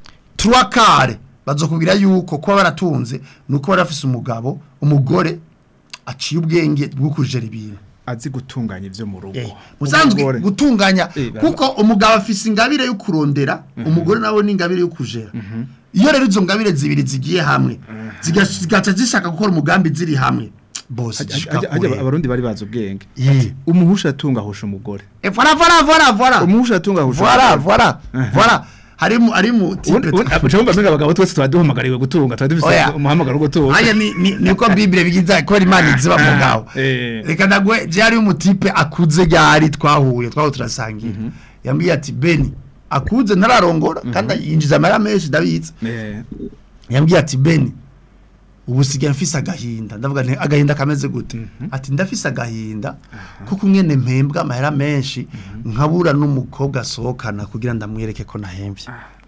turakare bazokubwira yuko kuba baratunze ni uko bari bafise umugabo umugore aciye ubwenge bwo kujera ibintu azi gutunganya ivyo mu rugo musanzwe Umugore. gutunganya Eh, bara- kuko umugabo afise ingabire yo kurondera umugore nawe ni ingabire yo kujera iyo rero izo ngabire zibiri zigiye hamwe ziga- zigaca zishaka gukora umugambi ziri hamwe bose Ajya- zishika ajya- ajya kure abarundi bari bazi ubwenge Ye. umuhusha atunga ahusha umugore Eh, voilà voilà voilà voilà umuhusha atunga ahusha voilà voilà voilà hari mu ari mu tipe Ucumba mbega abagabo twese tuba duhamagariwe gutunga tuba dufise Oya. umuhamagaro wo gutunga aya ni ni niko bible bigiza ko imana iziba mu gaho Eh. reka ndagwe je ari umutipe akuze ryari twahuye twaho turasangira yambwiye ati beni akuze ntararongora kandi yinjiza amara menshi ndabizi Eh, yambwiye ati beni ubu sigaye mfise agahinda ndavuga nti agahinda kameze gute ati ndafise agahinda kuko umwene mpembwa amahera menshi nkabura n'umukobwa asohokana kugira ndamwereke ko nahembye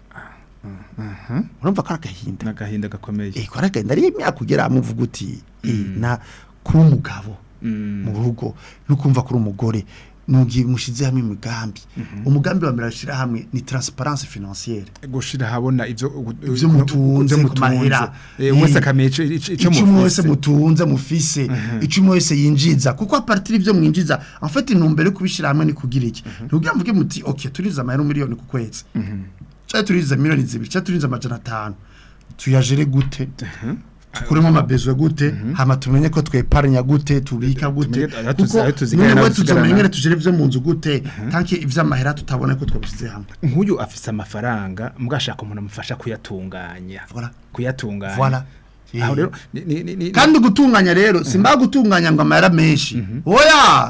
urumva ko ari agahinda n'agahinda gakomeye eh ko ari agahinda ari imyaka ugera amuvuga uti eh na kuba umugabo Mm. mu rugo no kumva kuri umugore nugiye mushize hamwe imigambi umugambi wa mbere ashira hamwe ni transparence financière gushira habona ivyo Ivyo mutunze ku mahera. Eh, wese akamenya ico- ico ico icumi wese mufise. mutunze mufise icumi wese yinjiza kuko apartiri ivyo mwinjiza en fait intumbero yo kubishira hamwe ni kugira iki ntugira mvuge muti okay turiza amahera miliyoni ku kwezi cyangwa turiza miliyoni zibiri cyangwa turiza amajana atanu tuyajere gute tukuremo amabezo gute hama tumenye ko tweparanya gute tubika gute Tumenye aho tuzi- aho kuko tuzigana niwe n'aho tuzigarana. tuzomenyere tujere ivyo mu nzu gute tanki ivy'amahera tutabona ko twabishize hamwe nk'uyu afise amafaranga mugashaka umuntu amufasha kuyatunganya Voilà. kuyatunganya Voilà. aho Eh. rero ni- ni- ni- ni- kandi gutunganya rero simba gutunganya ngo amahera menshi oya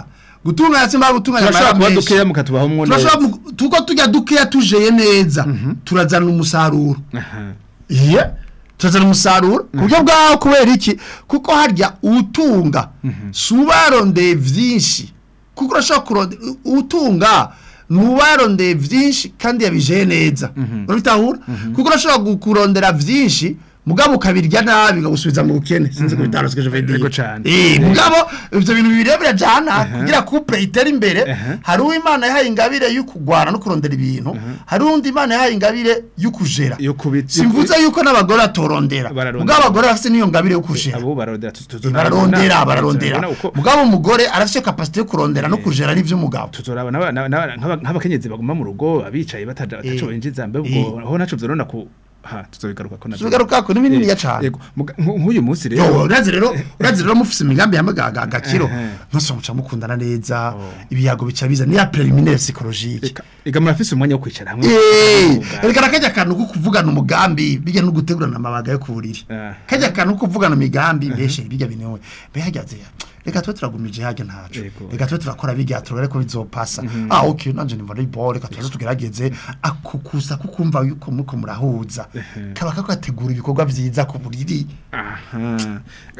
gutunganya simba gutunganya turashobora amahera kuba menshi. dukeya mukatubaho mwo neza turashobora mu- tuko tujya dukeya tujeye neza turazana umusaruro Aha. iye turazana umusaruro ku buryo bwaho kubera iki kuko harya utunga si ubarondeye byinshi kuko urashobora kurondera utunga ni ubarondeye byinshi kandi yabijeye neza urabitahura kuko urashobora gu- kurondera byinshi mugabo ukabirya nabi ukagusubiza mu bukene sinzi ko bitandukanye je vais dire. Yego cane. Eh, mugabo ivyo bintu bibiri birajana kugira couple itere imbere hari uw'Imana yahaye ingabire yo kugwana no kurondera ibintu hari undi Imana yahaye ingabire yo kujera yo kubita simvuze yuko n'abagore atorondera Bararondera. mugabo abagore bafite niyo ngabire yo kujera abo bararondera tu- tu- bararondera bararondera tuzorabona uko- mugabo umugore arafite capacité yo kurondera no kujera n'ivy'umugabo tuzoraba n'aba- n'aba- n'aba- nk'aba- nk'abakenyezi baguma mu rugo abicaye bataja bataco binjiza mbe ubwo aho naco vyorona ku ha tuzobigaruka ko navyo. tugaruka ko n'ibinini Eh, ya cane yego muga- nk- nk'uyu munsi yo rero urazi rero urazi rero mufise imigambi y'amagaga agakiro Ehe. mwese muca mukundana neza ibiyago bica biza ni ya preliminaire psychologique eka- ega murafise umwanya wo kwicara hamwe Eh, mukavuga. reka nakajya akantu ko kuvugana umugambi bijya no gutegurana amabaga yo ku buriri Ah. kajya akantu ko kuvugana imigambi mbeshe bijya binewe behagaze reka tube turagumije hajya ntaco Yego. reka tube turakora bijya turare ko bizopasa ah okay nanje nimva ari ball reka tuze tugerageze akukusa kukumva yuko muko murahuza kaba kagategura ibikorwa vyiza ku buriri aha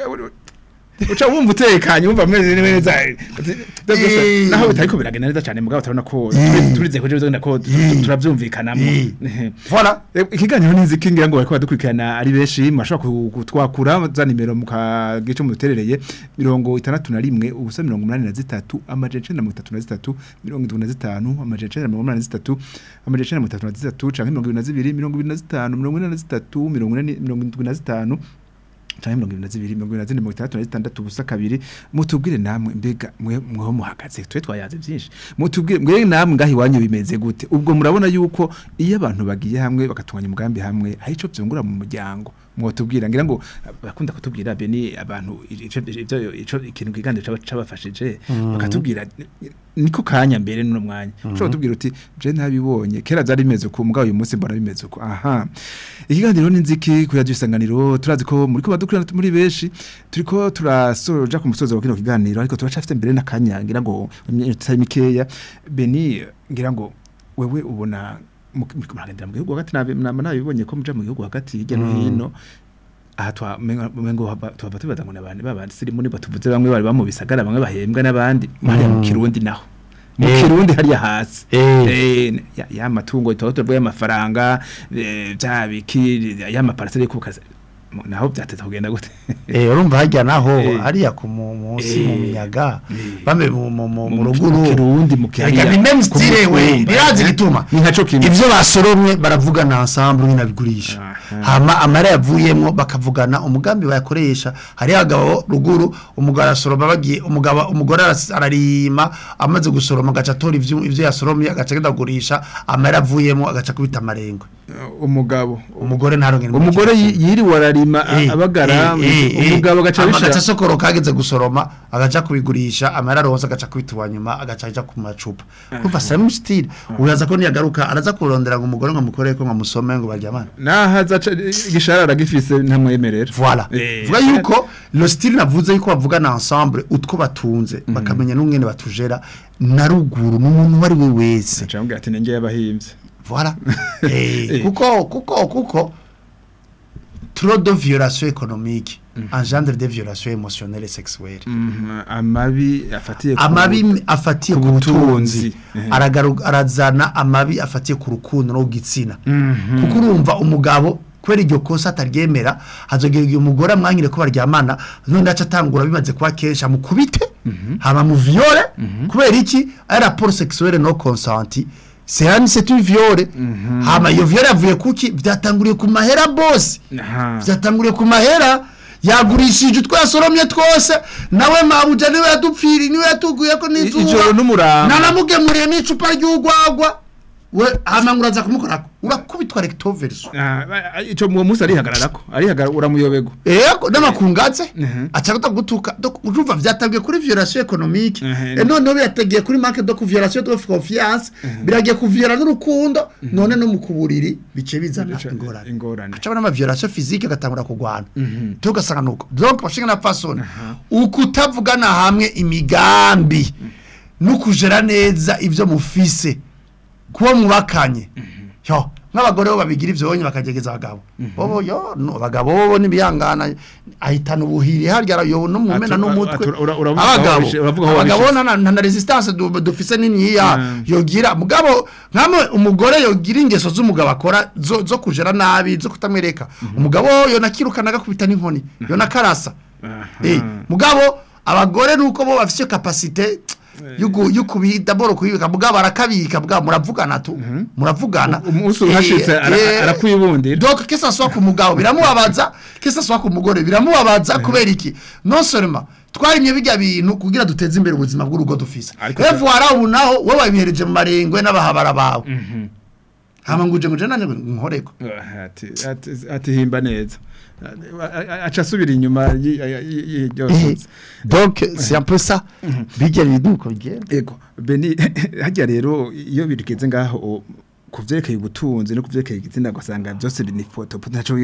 uca wumva utekanye wumva meze neza Eh. naho bitariko biragenda neza cyane mugabo turabona ko Eh. turize ko jewe ko Eh. turavyumvikanamo Eh. voilà Eh, ikiganiro n'inziki ngira ngo bariko badukurikirana ari benshi mashobora ku- kutwakura za nimero mu kagice muterereye mirongo itandatu na rimwe ubusa mirongo umunani na zitatu amajana icenda na mirongo itatu na zitatu mirongo indwi na zitanu amajana icenda na mirongo umunani na zitatu amajana icenda na mirongo itatu na zitatu canke mirongo ibiri na zibiri mirongo ibiri na zitanu mirongo ine na zitatu mirongo ine mirongo indwi na zitanu canke mirongo ibiri na zibiri mirongo ibiri na zine mirongo itandatu na zitandatu ubusa kabiri mutubwire namwe mbega mwe mweho muhagaze twe twayaze byinshi mutubwire mwe namwe ngaho iwanyu bimeze gute ubwo murabona yuko iyo abantu bagiye hamwe bagatunganya umugambi hamwe hari ico vyungura mu muryango mwotubwira ngira ngo bakunda kutubwira beni abantu ico ivyo ico ikintu kiganiro caba cabafashije bakatubwira niko kanya mbere no mwanya ushobora kutubwira uti je ntabibonye kera byari bimeze uko mugabo uyu munsi mbona bimeze uko aha ikiganiro n'inziki kuya isanganiro turazi ko muri ko badukurana muri benshi turiko turasoja ku musozo wa kino kiganiro ariko turacafite mbere n'akanya ngira ngo iminota mikeya beni ngira ngo wewe ubona mu- muriko muragendera mu gihugu hagati nabe- nama nabibonye ko muja mu gihugu hagati hirya no hino aha twa mengo mengo haba- tuhava tubaza ngo nabandi babandi sirimu niba tuvuze bamwe bari bamu bisagara bamwe bahembwa n'abandi hariya mu kirundi naho mu Eh. kirundi hariya hasi Eh. Eh, ya- ya matungo itaho tuvuye amafaranga eh, bya biki ya maparcelle yo kukaza naho byateza kugenda gute Eh urumva hajya naho Eh. hariya ku mu- munsi mu Eh. miyaga Eh. bame mu mu mu mu Mu- ruguru mu Kirundi, mu Reka Kihariya, ni même ku style we mutumba, birazi eh. gituma Ni nkaco kimwe. ivyo basoromwe baravugana ensemble nyine abigurisha Aha. hama amara yavuyemwo bakavugana umugambi bayakoresha hari abagabo ruguru umugabo arasoroma bagiye umugabo umugore aras- ararima amaze gusoroma agaca atora ivyo ivyo yasoromye agaca agenda kugurisha amara yavuyemwo agaca kubita amarengwe umugabo umugore ntaronke umugore yi- yiriwe ararima a- abagara umugabo agaca agaca bishira sokoro kageze gusoroma agaca kubigurisha amara aronse agaca kwituwa nyuma agaca aja ku macupa kumva same style uraza ko niyagaruka araza kurondera ngo umugore ngo mukore ko ngamusome ngo baryamane nahaza igisharara gifise ntamwemerera voilà Eh, vuga yuko lo style navuze yuko bavugana ensemble utwo batunze bakamenya n'umwene batujera na ruguru n'umuntu wari we wese acambwira ati nenge yabahimvye voilà eh, Eh. kuko kuko kuko trop de violation économique engendre des violations émotionnelles et sexuelles Mhm, amabi afatiye ku- amabi afatiye ku ku butunzi butunzi. Eh. aragaru- arazana amabi afatiye ku rukundo no ku gitsina Mhm. kuko urumva umugabo kubera iryo kosa ataryemera hazogera igihe umugore amwanyire ko baryamana none aca atangura bimaze kuba kenshi amukubite hama mu viole kubera iki ari rapport sexuelle no consenti c'est un c'est une viole hama iyo viole yavuye kuki byatanguriye ku mahera boss Aha. byatanguriye ku mahera yagurishije utwo yasoromye twose nawe mabuja niwe yadupfiri niwe yatuguye ko ijoro n'izuba n'umurango nanamugemuriye n'icupa ry'urwagwa we hama nguraza kumukorako urakubitwa recto verso Ah, ah, ico mu munsi arihagararako arihagarara uramuyobego Ego n'amakungaze Mhm. acha gutuka donc urumva vyatangiye kuri violation économique Mhm. et none birategeye kuri manque de violation de confiance biragiye kuviola n'urukundo none no mu kuburiri bice bizana Bica- ingorane ingorane acaba n'ama violation physique agatangura kugwana tugasanga nuko donc bashinga na façon ukutavugana hamwe imigambi no kujera neza ibyo mufise kuba mubakanye yo nk'abagore bo babigira ivyo bonye bakagegeza abagabo bobo yo no abagabo bo nibihangana ahitana ubuhiri harya yo no mumena Atu- n'umutwe atu- ura- uravuga aho abagabo wabishi- uravuga aho abagabo wabishize. na na- na resistance du- dufise niniya Mm. yogira mugabo nkamwe umugore yogira ingeso z'umugabo akora zo, zo kujera nabi zo kutamwereka umugabo yo nakirukana agakubita n'inkoni yo nakarasa eh mugabo abagore nuko bo bafise capacité yugu yukubi d'abord kuyibika mugabo arakabika mugabo muravugana tu muravugana umunsi uhashitse Eh, ara- eh, arakwibundira donc que ça soit ku mugabo biramubabaza que ça soit ku mugore biramubabaza kubera iki non seulement twarimye bijya bintu kugira duteze imbere ubuzima bw'urugo dufise Ariko e ta- voilà ubu naho wowe wabihereje mu marengwe n'abahabara bawe hama nguje nguje nane nkoreko ati ati- ati himba neza aca asubira inyuma y- y- y- Eh, yose donc c'est un peu ça bijya bintu uko bigenda ego beni hajya rero iyo birigeze ngaho o- ku vyerekeye ubutunzi no ku vyerekeye igitsina ugasanga byose ni foto ntaco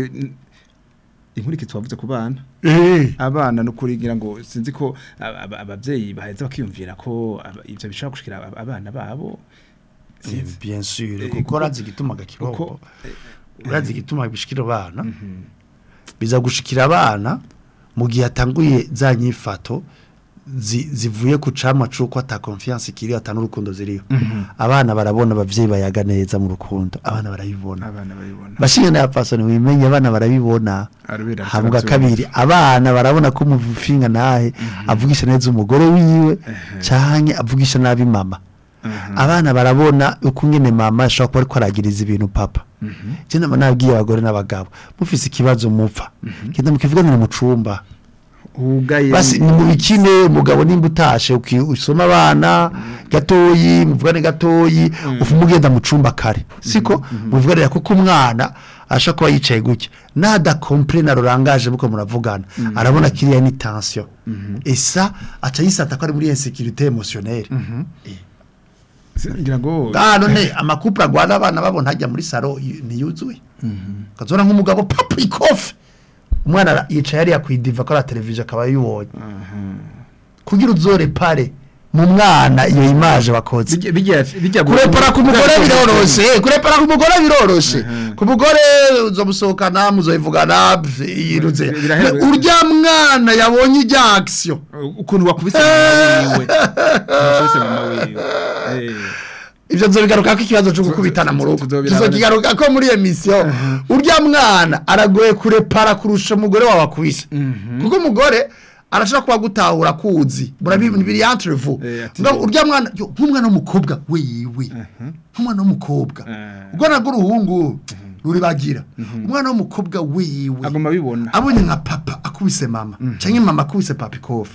inkuriki twavuze ku bana eh abana no kurigira ngo sinzi ko aba- aba- abavyeyi baheza bakiyumvira ko aba- ivyo bishobora gushikira ab- abana babo sinzi bien sûr Eh, kuko kuko- urazi igituma gakiroko kuko urazi igituma bishikira abana biza gushikira abana mu gihe atanguye za nyifato zi- zivuye ku camwa cuko ata confiance kiri ata n'urukundo ziriho abana barabona abavyeyi bayaga neza mu rukundo abana barabibona abana babibona bashinga na pasoni wimenye abana barabibona Arabera havuga ataravyumva. kabiri abana barabona ko umufinga nahe avugisha neza umugore wiwe canke avugisha nabi mama abana barabona uko ngene mama ashobora kuba ariko aragiriza ibintu papa je nama nabwiye abagore n'abagabo mufise ikibazo mupfa genda mukivuganira mu cumba ugaye basi ni mu bikine umugabo nimba utashe uki- usoma abana gatoyi muvugane gatoyi ufu mugenda mu cumba kare siko muvuganira kuko umwana ashaka kuba yicaye gutya nada comprene rurangaje muko muravugana arabona kiriya ni tension et ça aca yisata ko ari muri insécurité émotionnelle ngira ngo ah none amakupla agwana abana babona hajya muri saro y- ntiyuzuye kazona nk'umugabo papa ikofe umwana ara- yicaye hariya kwidiva ko ara televiziyo akaba yibonye kugira uzore pare mu mwana iyo image wakoze bijya bijya bijya kurepara ku mugore biroroshe kurepara ku mugore biroroshe ku mugore uzomusohokana muzoyivugana pf, yiruze Birahera- urya mwana yabonye ijya action ukuntu wakubise mama wiwe wakubise mama wiwe eh ibyo nzobigaruka ko ikibazo cyo gukubitana mu rugo Tuzobiraba tuzokigaruka ko muri emission urya mwana aragoye kurepara kurusha umugore wawe akubise kuko umugore arashobora kuba gutahura kuzi murabibi biri entre vous Eh, ati- Ngo urya mwana yo, nk'umwana w'umukobwa wewe nk'umwana w'umukobwa Eh. ubwo nabwo uruhungu ruribagira umwana w'umukobwa wewe agomba bibona abonye nka papa akubise mama cyangwa mama akubise papa ikofi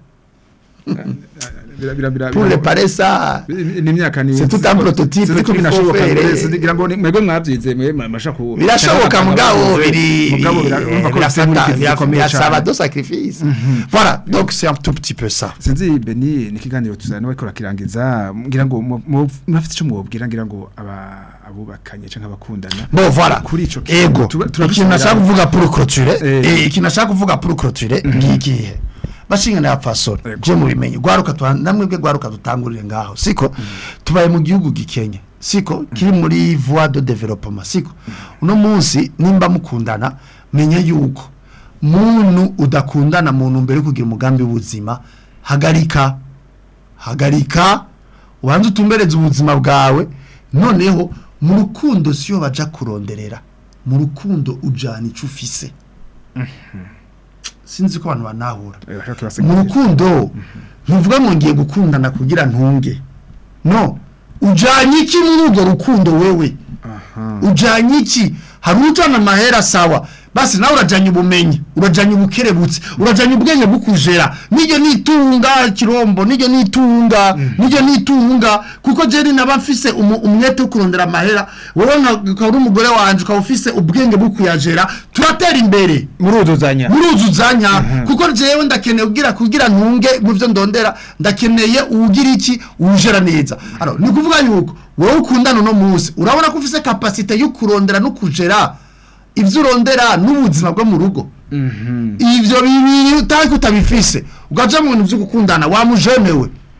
bira bira bira pour réparer ça ni imyaka ni C'est tout un prototype Sinzi ko qu'il faut binashoboka faire. mbere, sinzi- ngira ngo ni- mwebwe mwabyize mwe masha ku birashoboka mugabo biri mugabo bira- urumva ko bifite birafata inkurikizi zikomeye birasaba cyane. do sacrifice voilà donc c'est un tout petit peu ça sinzi beni ni ikiganiro tuzana bariko rakirangiza ngira ngo mu- mu- murafite icyo mwobwira ngira ngo aba abubakanye canke abakundana bon voilà kuri ico kintu ego tuba- ikintu turabisubira- nashaka kuvuga pour clôturer Eh. eh ikintu nashaka kuvuga pour clôturer ngikihe bashinga na fasoro Ego. je mubimenye gwaruka twa namwe bwe gwaruka dutangurire ngaho siko tubaye mu gihugu gikenye siko kiri muri voie de développement siko uno munsi nimba mukundana menya yuko muntu udakundana mu ntumbero yo kugira umugambi w'ubuzima hagarika hagarika ubanze utumbereze ubuzima bwawe noneho mu rukundo siyo baja kuronderera mu rukundo ujana icyo ufise sinzi ko abantu banahura Eh, bashaka mu turasigurira. rukundo ntuvuga ngo ngiye gukundana kugira ntunge no ujanye iki muri urwo rukundo wewe ujanye iki hari ujana amahera sawa basi nawe urajanye ubumenyi urajanye ubukerebutsi urajanye ubwenge bukujera niryo nitunga kirombo niryo nitunga niryo nitunga kuko jeri naba mfise umu- umwete wo kurondera amahera wowe nka- ukaba uri umugore wanje ukaba ufise ubwenge bukuyajera turatera imbere muruzuzanya muruzuzanya kuko jewe ndakeneye kugira kugira ntunge mu byo ndondera ndakeneye uwugira iki uwujera neza alors ni kuvuga yuko wowe ukundana no munsi urabona ko ufise capacité yo kurondera no kujera ivyo urondera n'ubuzima bwo mu rugo ivyo bibiri utari kutabifise ugaja mu bintu vyo gukundana wamujenewe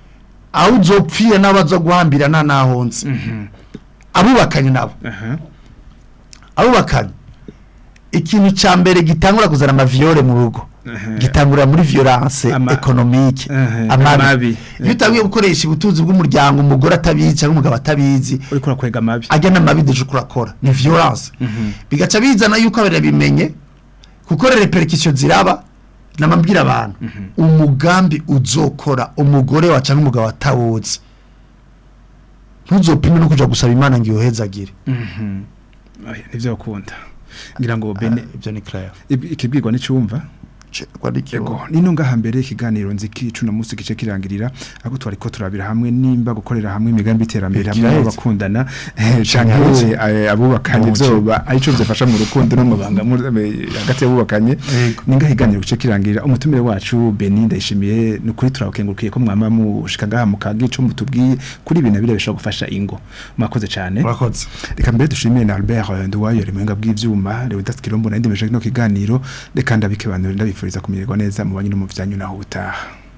aho uzopfira n'abaza guhambirana naho nzi abubakanye nabo aha abubakanye ikintu cya mbere gitangura kuzana amaviyore mu rugo Aha. gitangura muri violence Ama- economique Aha, amabi amabi. iyo utangiye gukoresha ubutunzi bw'umuryango umugore atabizi cyangwa umugabo atabizi uriko urakwega amabi ajya n'amabi deje kurakora ni violence bigaca bizana yuko barabimenye kuko repercussion ziraba namabwira abantu umugambi uzokora umugore wa cyangwa umugabo atawuzi ntuzopime no kuja gusaba imana ngo iyohezagire Oya, nivyo ukunda ngira ngo bene ibyo ni clair ib- ikibwirwa n'icumva Ego, nino ngaha mbere ikiganiro nziki cuna musi gice kirangirira ako twariko turabira hamwe nimba gukorera hamwe imigambi iterambere hamwe Kiraheze. abakundana eh, canke Kiraheze. eh, abubakanye Muci. vyoba arico vyafasha mu rukundo no mu banga mu- eh, hagati y'abubakanye Ego. ninga ikiganiro gice kirangirira umutumire wacu Beni ndayishimiye nukuri turakengurukiye ko mwama mushika ngaha mukagira ico mutubwiye kuri ibintu bire bishobora gufasha ingo mwakoze cane murakoze reka mbere dushimire na Albert eh, Nduwayo ari muhinga bw'ivyuma Leonidas Kirombo na ndimeshe no kiganiro reka ndabikebanure ndabifuriza kumererwa neza mu banyu no mu vyanyu naho utaha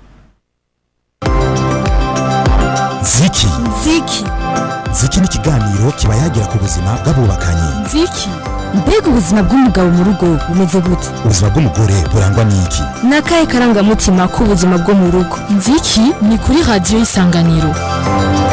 ziki ziki ziki ni ikiganiro kiba yagira ku buzima bw'abubakanye nziki mbega ubuzima bw'umugabo mu rugo bumeze gute ubuzima bw'umugore burangwa n'iki ni akahe karangamutima k'ubuzima bwo mu rugo nziki ni kuri radiyo isanganiro